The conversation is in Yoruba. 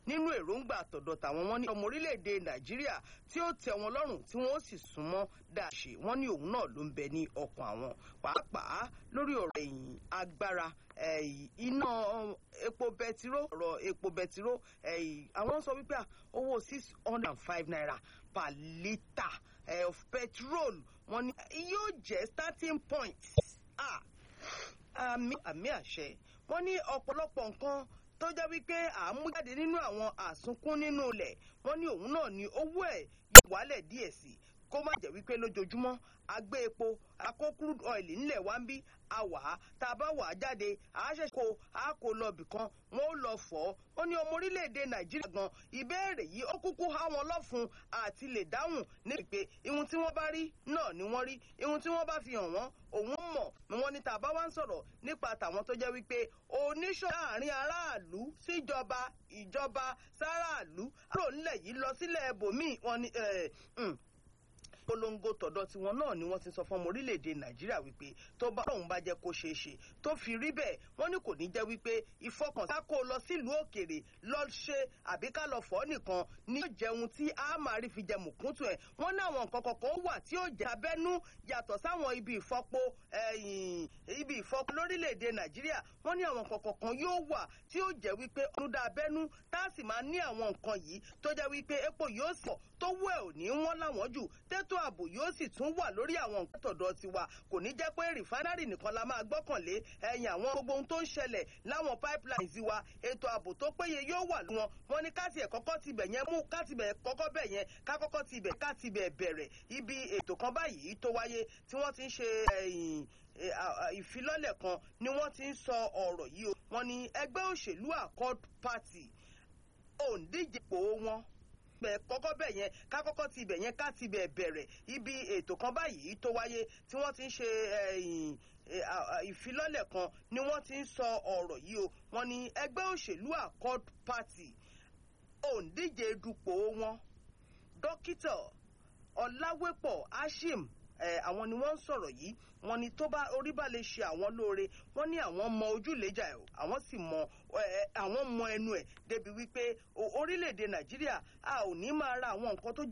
nínú èròǹgbà àtọ̀dọ̀ tàwọn wọn ní ọmọ orílẹ̀-èdè nàìjíríà tí ó tẹ wọn lọ́rùn tí wọ́n sì súnmọ́ dáṣe wọn ní òun náà ló ń bẹ ní ọkàn àwọn pàápàá lórí ọ̀rọ̀ ẹ̀yìn agbára iná epo bẹtiró ọ̀rọ̀ epo bẹtiró àwọn sọ wípé owó six hundred and five naira per litre of petrol wọn ní yóò jẹ́ starting point àmì àmì àṣẹ wọn ní ọ̀pọ̀lọpọ̀ nǹkan tó jẹ́ wípé à ń mú jáde nínú àwọn àsunkún nínú ilẹ̀ wọ́n ní òun náà ní owó ẹ̀ yóò wálẹ̀ díẹ̀ sí i kó má jẹ́ wípé lójoojúmọ́ agbé epo akó crude oil ńlẹ̀ wá ń bí a wà á tá a bá wà á jáde a ṣẹ̀ṣẹ̀ kó a kó lọ bìkan wọn ó lọ fọ́ ó ní ọmọ orílẹ̀-èdè nàìjíríà gan ìbéèrè yìí ó kúkú há wọn lọ́fun àti lè dáhùn ní pé ihun tí wọ́n bá rí náà ni wọ́n rí ihun tí wọ́n bá fi hàn wọ́n òun mọ̀ ni wọ́n ní tá a bá wá ń sọ̀rọ̀ nípa tàwọn tó jẹ́ wípé oníṣọ́ láàrin aráàlú síjọba ìjọba sáráàlú àrò ńlẹ̀ yìí lọ sílẹ̀ ẹbòmíì wọn ni polongo tọ̀dọ̀ tiwọn náà ni wọ́n ti sọ fún ọmọ orílẹ̀-èdè nàìjíríà wípé tó bá òun bá jẹ́ kó ṣeé ṣe tó fi rí bẹ́ẹ̀ wọ́n ní kò ní jẹ́ wípé ìfọkànsá kó lọ sílùú òkèrè lọ ṣe àbí ká lọ fọ́ nìkan ní yóò jẹun tí a máa rí fi jẹ mùkúntù ẹ̀ wọ́n ní àwọn nǹkan kọ̀ọ̀kan wà tí ó jẹ́ abẹ́nú yàtọ̀ sáwọn ibi ìfọpo ibi ìfọpo lórílẹ̀-èdè nàìjíríà wọ́n ní àwọn nǹkan kọ̀ọ̀kan yóò wà tí ó jẹ́ wípé ọdún abẹ́nú tá a sì máa ní àwọn nǹkan yìí tó jẹ́ wípé epo yóò sọ̀ tó wẹ̀ ò ní wọ́n láwọn jù tẹ́tọ́ ààbò yóò sì tún wà lórí àwọn nǹkan tọ̀dọ̀ tiwa kò ní jẹ́ pé rìfánárì nìkan la máa gbọ́kànlé ẹ̀yìn àwọn gbogbo ohun tó ń ṣẹlẹ̀ láwọn pipelines wa ètò ààbò tó péye yóò wà lọ́wọ́ wọn ní káàtì ẹ̀ kọ́kọ́ tibẹ̀ yẹn mú káàtì bẹ̀ kọ́kọ́ bẹ̀ yẹn ká kọ́kọ́ tibẹ̀ káàtì bẹ̀ bẹ̀rẹ̀ ibi ètò kan báyìí tó wáyé tí wọ́n ti ń ṣe ìfilọ́lẹ̀ kan ni wọ́n ti ń sọ ọ̀rọ̀ yìí o wọ́n ní ẹgbẹ́ òṣèlú accord party òǹdíje pò wọn bẹ̀ kọ́kọ́ bẹ̀ yẹn ká kọ́kọ́ ti bẹ̀ yẹn ká ti bẹ̀ bẹ̀rẹ̀ ibi ètò kan báyìí tó wáyé tí wọ́n ti ń ṣe ìfilọ́lẹ̀ kan ni wọ́n ti ń sọ ọ̀rọ̀ yìí o wọ́n ní ẹgbẹ́ òṣèlú accord party òǹdíje dupò wọn dókítà ọ̀làwépọ̀ ashim àwọn ni wọ́n ń sọ̀rọ̀ yìí wọ́n ní tó bá orí bá lè ṣe àwọn lóore wọ́n ní àwọn mọ ojúlẹ̀jà ẹ̀ àwọn sì mọ àwọn mọ ẹnu ẹ̀ débi wípé orílẹ̀-èdè nàìjíríà a ò ní máa ra àwọn nǹkan tó